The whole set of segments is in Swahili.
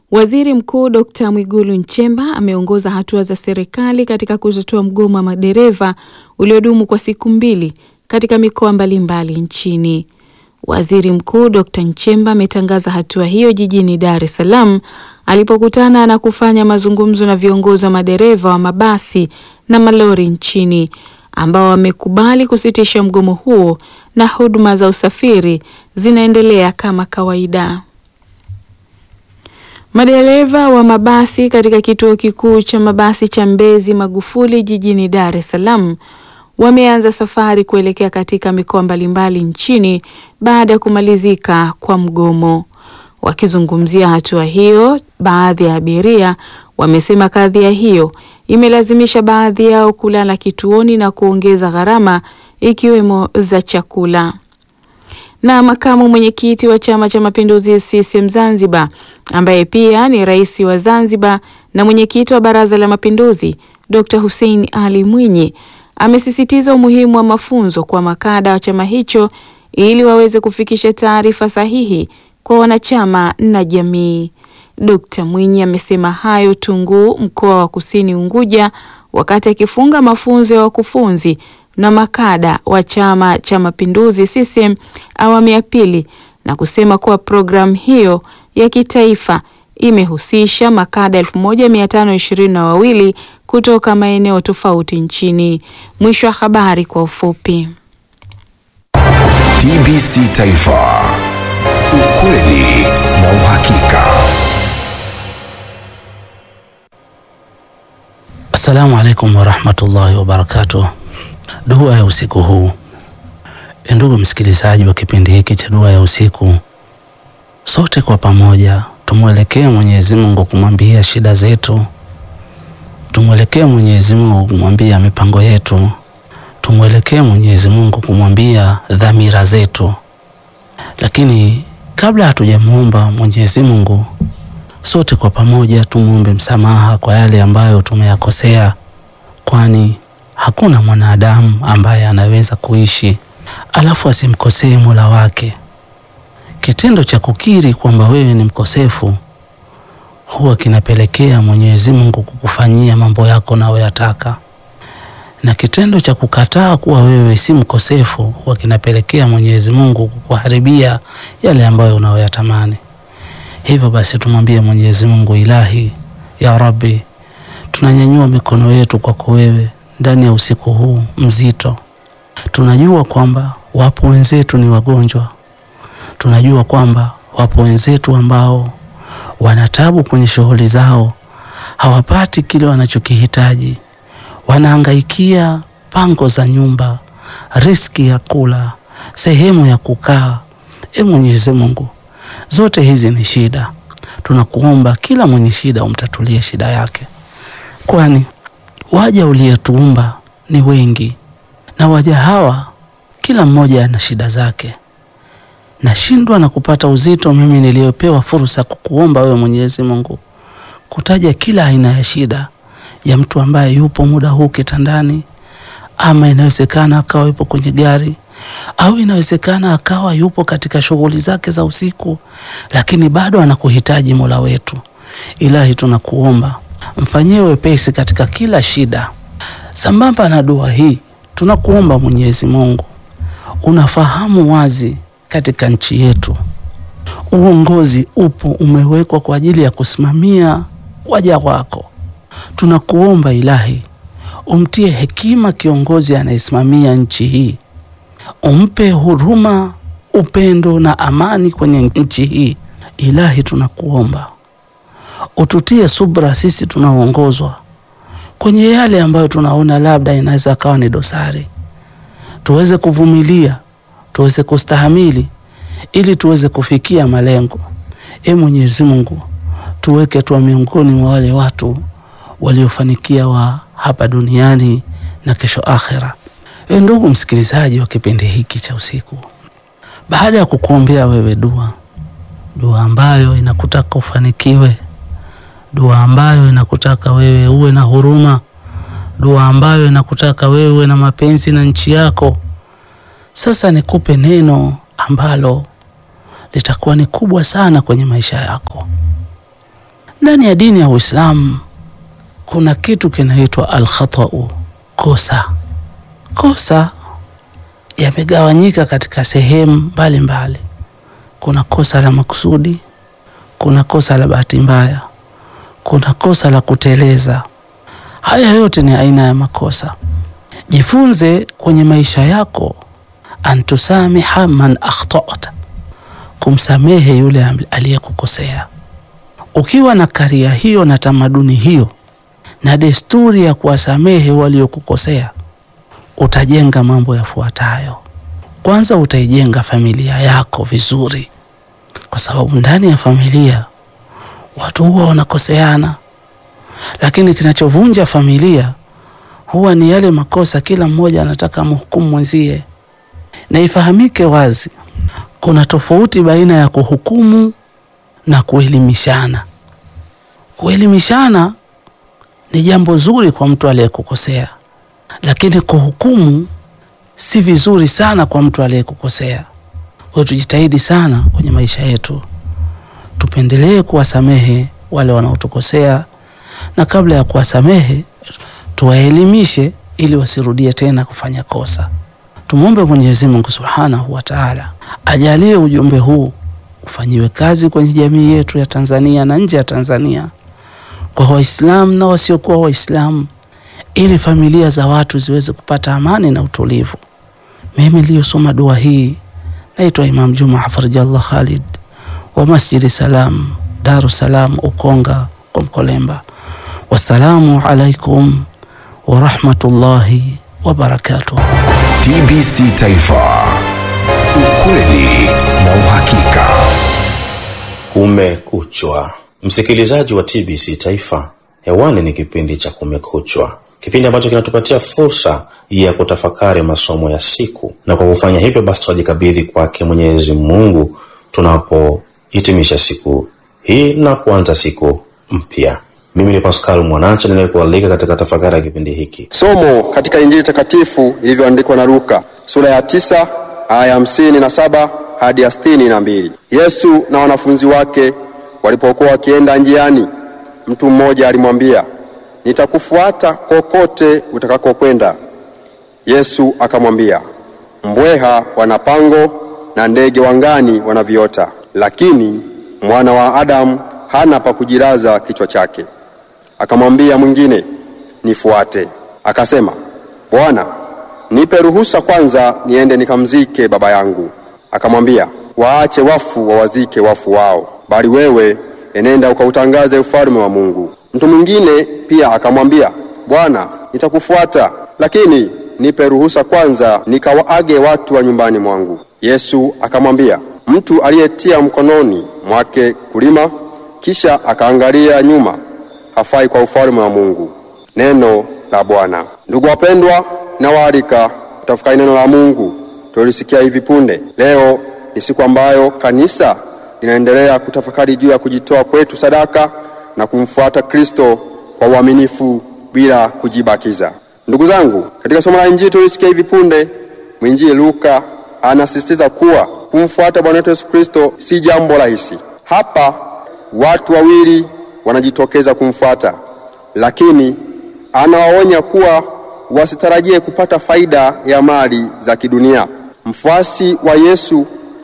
Waziri Mkuu Dkt. Mwigulu Nchemba ameongoza hatua za serikali katika kutatua mgomo wa madereva uliodumu kwa siku mbili katika mikoa mbalimbali nchini. Waziri Mkuu Dkt. Nchemba ametangaza hatua hiyo jijini Dar es Salaam alipokutana na kufanya mazungumzo na viongozi wa madereva wa mabasi na malori nchini ambao wamekubali kusitisha mgomo huo na huduma za usafiri zinaendelea kama kawaida. Madereva wa mabasi katika kituo kikuu cha mabasi cha Mbezi Magufuli jijini Dar es Salaam wameanza safari kuelekea katika mikoa mbalimbali nchini baada ya kumalizika kwa mgomo. Wakizungumzia hatua hiyo, baadhi ya abiria wamesema kadhia hiyo imelazimisha baadhi yao kulala kituoni na kuongeza gharama ikiwemo za chakula. Na makamu mwenyekiti wa Chama cha Mapinduzi CCM Zanzibar ambaye pia ni rais wa Zanzibar na mwenyekiti wa Baraza la Mapinduzi Dr. Hussein Ali Mwinyi amesisitiza umuhimu wa mafunzo kwa makada wa chama hicho ili waweze kufikisha taarifa sahihi kwa wanachama na jamii. Dr. Mwinyi amesema hayo Tunguu, mkoa wa Kusini Unguja, wakati akifunga mafunzo ya wakufunzi na makada wa Chama cha Mapinduzi CCM awamu ya pili na kusema kuwa programu hiyo ya kitaifa imehusisha makada 1522 kutoka maeneo tofauti nchini. Mwisho wa habari kwa ufupi. TBC Taifa, ukweli na uhakika. Assalamu alaikum warahmatullahi wabarakatuh. Dua ya usiku huu. E, ndugu msikilizaji wa kipindi hiki cha dua ya usiku, sote kwa pamoja tumwelekee Mwenyezi Mungu kumwambia shida zetu, tumwelekee Mwenyezi Mungu kumwambia mipango yetu, tumwelekee Mwenyezi Mungu kumwambia dhamira zetu. Lakini kabla hatujamuomba Mwenyezi Mungu, sote kwa pamoja tumwombe msamaha kwa yale ambayo tumeyakosea, kwani hakuna mwanadamu ambaye anaweza kuishi alafu asimkosee Mola wake. Kitendo cha kukiri kwamba wewe ni mkosefu huwa kinapelekea Mwenyezi Mungu kukufanyia mambo yako unayoyataka, na kitendo cha kukataa kuwa wewe si mkosefu huwa kinapelekea Mwenyezi Mungu kukuharibia yale ambayo unayoyatamani. Hivyo basi tumwambie Mwenyezi Mungu, Ilahi ya Rabbi, tunanyanyua mikono yetu kwako wewe ndani ya usiku huu mzito. Tunajua kwamba wapo wenzetu ni wagonjwa, tunajua kwamba wapo wenzetu ambao wanatabu kwenye shughuli zao, hawapati kile wanachokihitaji, wanahangaikia pango za nyumba, riski ya kula, sehemu ya kukaa. E Mwenyezi Mungu, zote hizi ni shida. Tunakuomba kila mwenye shida umtatulie shida yake, kwani waja uliyetuumba ni wengi, na waja hawa kila mmoja ana shida zake. Nashindwa na kupata uzito mimi niliyopewa fursa kukuomba wewe Mwenyezi Mungu kutaja kila aina ya shida ya mtu ambaye yupo muda huu kitandani, ama inawezekana akawa yupo kwenye gari, au inawezekana akawa yupo katika shughuli zake za usiku, lakini bado anakuhitaji Mola wetu. Ilahi, tunakuomba mfanyie wepesi katika kila shida. Sambamba na dua hii, tunakuomba Mwenyezi Mungu, unafahamu wazi katika nchi yetu uongozi upo umewekwa kwa ajili ya kusimamia waja wako. Tunakuomba Ilahi, umtie hekima kiongozi anayesimamia nchi hii, umpe huruma, upendo na amani kwenye nchi hii. Ilahi, tunakuomba ututie subra sisi tunaoongozwa kwenye yale ambayo tunaona labda inaweza kawa ni dosari, tuweze kuvumilia, tuweze kustahamili ili tuweze kufikia malengo. E Mwenyezi Mungu, tuweke tuwa miongoni mwa wale watu waliofanikia wa hapa duniani na kesho akhera. E ndugu msikilizaji wa kipindi hiki cha usiku, baada ya kukuombea wewe dua, dua ambayo inakutaka ufanikiwe, dua ambayo inakutaka wewe uwe na huruma, dua ambayo inakutaka wewe uwe na mapenzi na nchi yako. Sasa nikupe neno ambalo litakuwa ni kubwa sana kwenye maisha yako. Ndani ya dini ya Uislamu kuna kitu kinaitwa alkhatau, kosa. Kosa yamegawanyika katika sehemu mbalimbali. Kuna kosa la makusudi, kuna kosa la bahati mbaya, kuna kosa la kuteleza. Haya yote ni aina ya makosa. Jifunze kwenye maisha yako antusamiha man akhtata, kumsamehe yule aliyekukosea. Ukiwa na karia hiyo na tamaduni hiyo na desturi ya kuwasamehe waliokukosea, utajenga mambo yafuatayo. Kwanza, utaijenga familia yako vizuri, kwa sababu ndani ya familia watu huwa wanakoseana, lakini kinachovunja familia huwa ni yale makosa, kila mmoja anataka mhukumu mwenzie. Na ifahamike wazi, kuna tofauti baina ya kuhukumu na kuelimishana. Kuelimishana ni jambo zuri kwa mtu aliyekukosea, lakini kuhukumu si vizuri sana kwa mtu aliyekukosea. Kwa hiyo tujitahidi sana kwenye maisha yetu, tupendelee kuwasamehe wale wanaotukosea, na kabla ya kuwasamehe tuwaelimishe ili wasirudie tena kufanya kosa. Tumwombe Mwenyezi Mungu Subhanahu wa Ta'ala ajalie ujumbe huu ufanyiwe kazi kwenye jamii yetu ya Tanzania na nje ya Tanzania, kwa Waislamu na wasiokuwa Waislamu, ili familia za watu ziweze kupata amani na utulivu. Mimi niliyosoma dua hii naitwa Imam Juma Hafidhallah Khalid wa Masjidi Salam, Daru Salam, Ukonga kwa Mkolemba. Wassalamu alaikum warahmatullahi wabarakatuh. TBC Taifa, ukweli na uhakika. Kumekuchwa, msikilizaji wa TBC Taifa, hewani ni kipindi cha Kumekuchwa, kipindi ambacho kinatupatia fursa ya kutafakari masomo ya siku, na kwa kufanya hivyo basi tunajikabidhi kwake Mwenyezi Mungu tunapohitimisha siku hii na kuanza siku mpya. Mimi ni Pascal Mwanacha ninayekualika katika tafakari ya kipindi hiki. Somo katika Injili takatifu ilivyoandikwa na Luka sura ya tisa aya hamsini na saba hadi ya sitini na mbili. Yesu na wanafunzi wake walipokuwa wakienda njiani, mtu mmoja alimwambia, nitakufuata kokote utakakokwenda. Yesu akamwambia, mbweha wana pango na ndege wangani wana viota, lakini mwana wa Adamu hana pa kujilaza kichwa chake. Akamwambia mwingine, nifuate. Akasema, Bwana, nipe ruhusa kwanza niende nikamzike baba yangu. Akamwambia, waache wafu wawazike wafu wao, bali wewe enenda ukautangaze ufalme wa Mungu. Mtu mwingine pia akamwambia, Bwana, nitakufuata, lakini nipe ruhusa kwanza nikawaage watu wa nyumbani mwangu. Yesu akamwambia, mtu aliyetia mkononi mwake kulima kisha akaangalia nyuma hafai kwa ufalme wa Mungu. Neno la Bwana. Ndugu wapendwa, nawaalika kutafakari neno la Mungu tulisikia hivi punde. Leo ni siku ambayo kanisa linaendelea kutafakari juu ya kujitoa kwetu sadaka na kumfuata Kristo kwa uaminifu bila kujibakiza. Ndugu zangu, katika somo la Injili tulisikia hivi punde, mwinjili Luka anasisitiza kuwa kumfuata Bwana wetu Yesu Kristo si jambo rahisi. Hapa watu wawili wanajitokeza kumfuata, lakini anawaonya kuwa wasitarajie kupata faida ya mali za kidunia. Mfuasi wa Yesu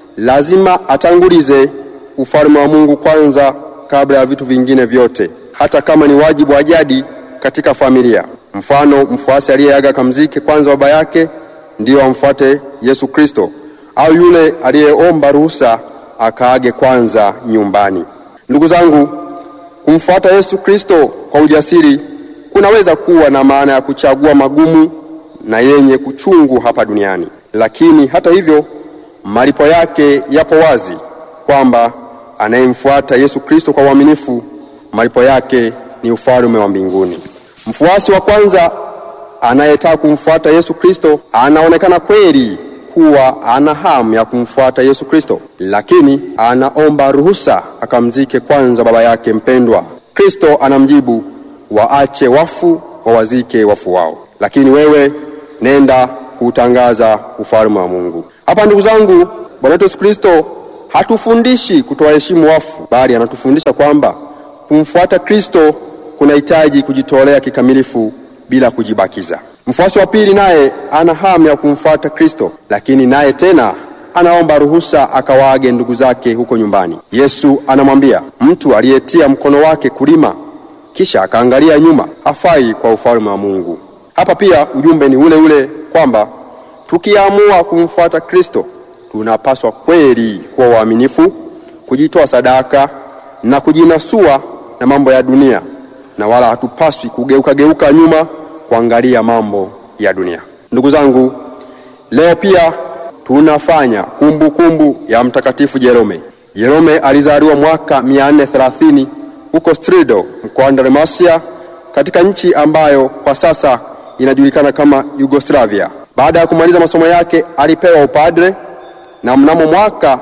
lazima atangulize ufalme wa Mungu kwanza kabla ya vitu vingine vyote, hata kama ni wajibu wa jadi katika familia. Mfano, mfuasi aliyeaga kamzike kwanza baba yake ndiyo amfuate Yesu Kristo, au yule aliyeomba ruhusa akaage kwanza nyumbani. Ndugu zangu, kumfuata Yesu Kristo kwa ujasiri kunaweza kuwa na maana ya kuchagua magumu na yenye kuchungu hapa duniani, lakini hata hivyo malipo yake yapo wazi, kwamba anayemfuata Yesu Kristo kwa uaminifu malipo yake ni ufalme wa mbinguni. Mfuasi wa kwanza anayetaka kumfuata Yesu Kristo anaonekana kweli kuwa ana hamu ya kumfuata Yesu Kristo, lakini anaomba ruhusa akamzike kwanza baba yake mpendwa. Kristo anamjibu, waache wafu wawazike wafu wao, lakini wewe nenda kuutangaza ufalme wa Mungu. Hapa ndugu zangu, Bwana wetu Yesu Kristo hatufundishi kutowaheshimu wafu, bali anatufundisha kwamba Kumfuata Kristo kunahitaji kujitolea kikamilifu bila kujibakiza. Mfuasi wa pili naye ana hamu ya kumfuata Kristo, lakini naye tena anaomba ruhusa akawaage ndugu zake huko nyumbani. Yesu anamwambia, mtu aliyetia mkono wake kulima kisha akaangalia nyuma hafai kwa ufalme wa Mungu. Hapa pia ujumbe ni ule ule kwamba tukiamua kumfuata Kristo tunapaswa kweli kuwa waaminifu, kujitoa sadaka na kujinasua na mambo ya dunia, na wala hatupaswi kugeuka geuka nyuma kuangalia mambo ya dunia. Ndugu zangu, leo pia tunafanya kumbukumbu kumbu ya Mtakatifu Jerome. Jerome alizaliwa mwaka 430 huko Strido mkoani Dalmatia katika nchi ambayo kwa sasa inajulikana kama Yugoslavia. Baada ya kumaliza masomo yake alipewa upadre na mnamo mwaka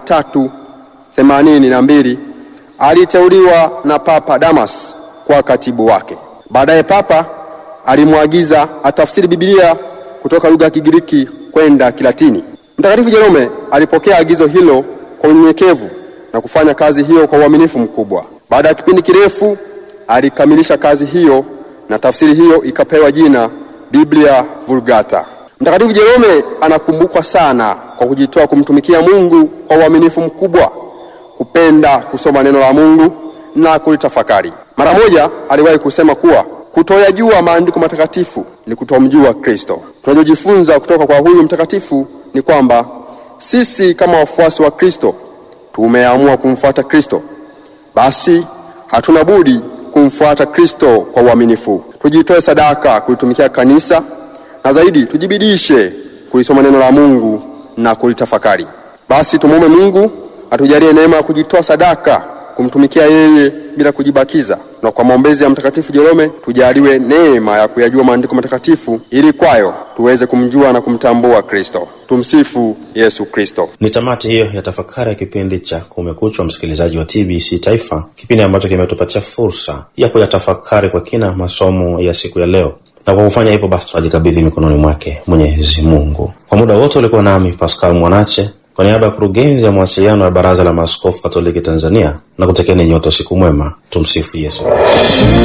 382 aliteuliwa na Papa Damas kwa katibu wake. Baadaye Papa alimwagiza atafsiri Biblia kutoka lugha ya Kigiriki kwenda Kilatini. Mtakatifu Jerome alipokea agizo hilo kwa unyenyekevu na kufanya kazi hiyo kwa uaminifu mkubwa. Baada ya kipindi kirefu alikamilisha kazi hiyo na tafsiri hiyo ikapewa jina Biblia Vulgata. Mtakatifu Jerome anakumbukwa sana kwa kujitoa kumtumikia Mungu kwa uaminifu mkubwa, kupenda kusoma neno la Mungu na kulitafakari. Mara moja aliwahi kusema kuwa kutoyajua maandiko matakatifu ni kutomjua Kristo. Tunachojifunza kutoka kwa huyu mtakatifu ni kwamba sisi kama wafuasi wa Kristo tumeamua kumfuata Kristo, basi hatuna budi kumfuata Kristo kwa uaminifu. Tujitoe sadaka kulitumikia kanisa na zaidi tujibidishe kulisoma neno la Mungu na kulitafakari. Basi tumwombe Mungu atujalie neema ya kujitoa sadaka kumtumikia yeye bila kujibakiza, na kwa maombezi ya Mtakatifu Jerome tujaliwe neema ya kuyajua maandiko matakatifu ili kwayo tuweze kumjua na kumtambua Kristo. Tumsifu Yesu Kristo. Ni tamati hiyo ya tafakari ya kipindi cha Kumekuchwa, msikilizaji wa TBC Taifa, kipindi ambacho kimetupatia fursa ya kuyatafakari kwa kina masomo ya siku ya leo na kwa kufanya hivyo basi tunajikabidhi mikononi mwake Mwenyezi Mungu. Kwa muda wote ulikuwa nami Pascal Mwanache kwa niaba ya kurugenzi ya mawasiliano ya Baraza la Maaskofu Katoliki Tanzania na kutekeni nyote usiku mwema. Tumsifu Yesu Kristo.